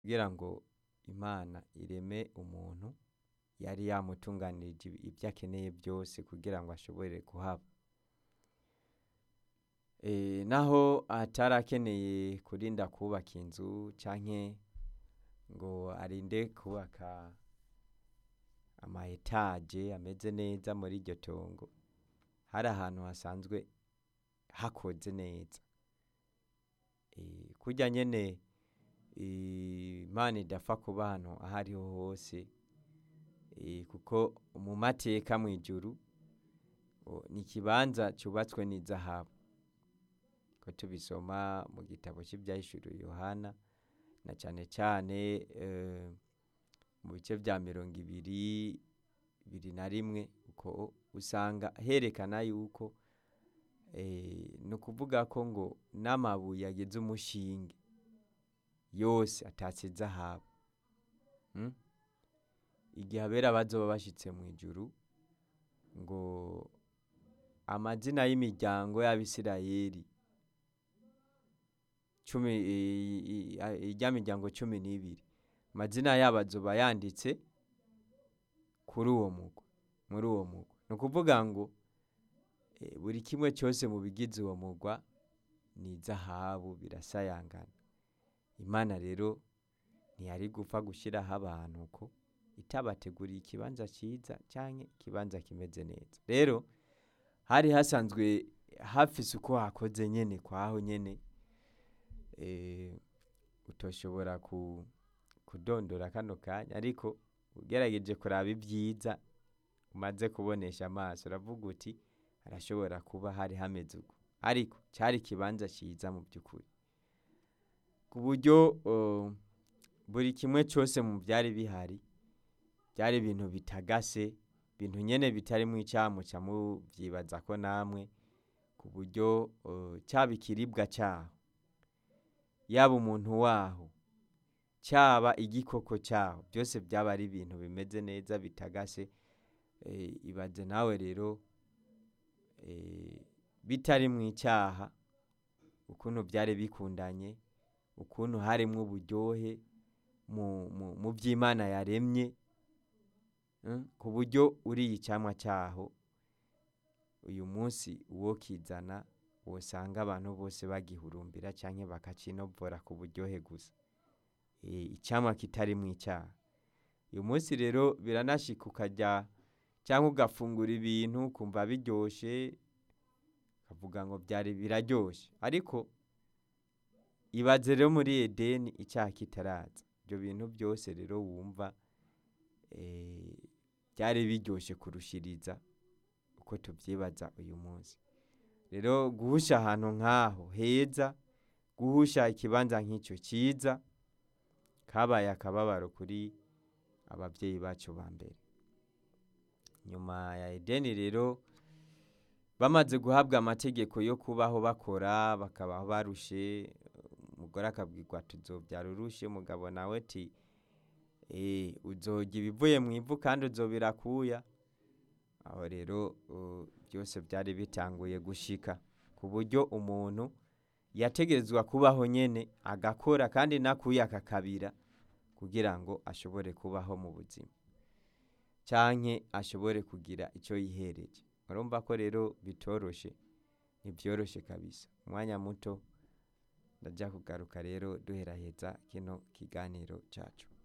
kugira ngo imana ireme umuntu yari yamutunganirije ibyo akeneye byose kugira ngo ashobore kuhaba Eh, naho atari akeneye kurinda kubaka inzu canke ngo arinde kubaka ama etaje ameze neza muri iryo tongo hari ahantu hasanzwe hakoze neza Eh, kurya nyene eh, imana idapfa kuba ahantu aho ariho hose Eh, kuko mu mateka mw'ijuru o, ni ikibanza cubatswe n'izahabu ko tubisoma mu gitabo cy'ibyahishuriwe yohana na cane cane eh, mu bice vya mirongo ibiri ibiri na rimwe uko usanga herekana yuko eh, ni ukuvuga ko ngo n'amabuye agize umushinge yose atatse izahabu mm? igihe abera bazoba bashitse mu ijuru ngo amazina y'imiryango y'abisirayeli cumi i- i- i- irya miryango cumi n'ibiri amazina yabo azoba yanditse kuri uwo mugwa muri uwo mugwa ni ukuvuga ngo eh, buri kimwe cyose mu bigize uwo mugwa ni izahabu birasayangana imana rero ntiyari gupfa gushyiraho abantu uko itabateguriye ikibanza cyiza cyangwa ikibanza kimeze neza rero hari hasanzwe hafise uko hakoze nyene kwaho nyene eh, utoshobora ku, kudondora kano kanya ariko ugerageje kuraba ibyiza umaze kubonesha amaso uravuga uti harashobora kuba hari hameze uko ariko cyari ikibanza cyiza mu by'ukuri ku buryo uh, buri kimwe cyose mu byari bihari byari ibintu bitagase ibintu nyene bitarimo icyamuca mubyibaza ko namwe ku buryo uh, cyaba ikiribwa cyaho yaba umuntu waho cyaba igikoko cyaho byose byaba ari ibintu bimeze neza bitagase eh, ibaze nawe rero eh, bitari mu icyaha ukuntu byari bikundanye ukuntu harimo uburyohe mu, mu, mu by'imana yaremye mm, ku buryo uriye icyamwa cyaho uyu munsi uwo kizana wosanga abantu bose bagihurumbira cyangwa bakacinovora ku buryohe gusa Eh, icyamwa kitari mu icyaha uyu munsi rero biranashika ukajya cyangwa ugafungura ibintu ukumva biryoshe ukavuga ngo byari biraryoshe ariko ibaze rero muri edeni icyaha kitaraza ibyo bintu byose rero wumva eh, byari biryoshye kurushiriza uko tubyibaza uyu munsi rero guhusha ahantu nk'aho heza guhusha ikibanza nk'icyo cyiza kabaye akababaro kuri ababyeyi bacu ba mbere nyuma ya edeni rero bamaze guhabwa amategeko yo kubaho bakora bakabaho barushe umugore akabwirwa tuzobyara urushe umugabo nawe ati eh, uzorya ibivuye mu ivu kandi uzobirakuya aho rero uh, byose byari bitanguye gushika ku buryo umuntu yategerezwa kubaho nyene agakora kandi nakuye akakabira kugira ngo ashobore kubaho mu buzima canke ashobore kugira icyo yihereje urumva ko rero bitoroshe ntibyoroshe kabisa umwanya muto ndajya kugaruka rero duheraheza kino kiganiro cyacu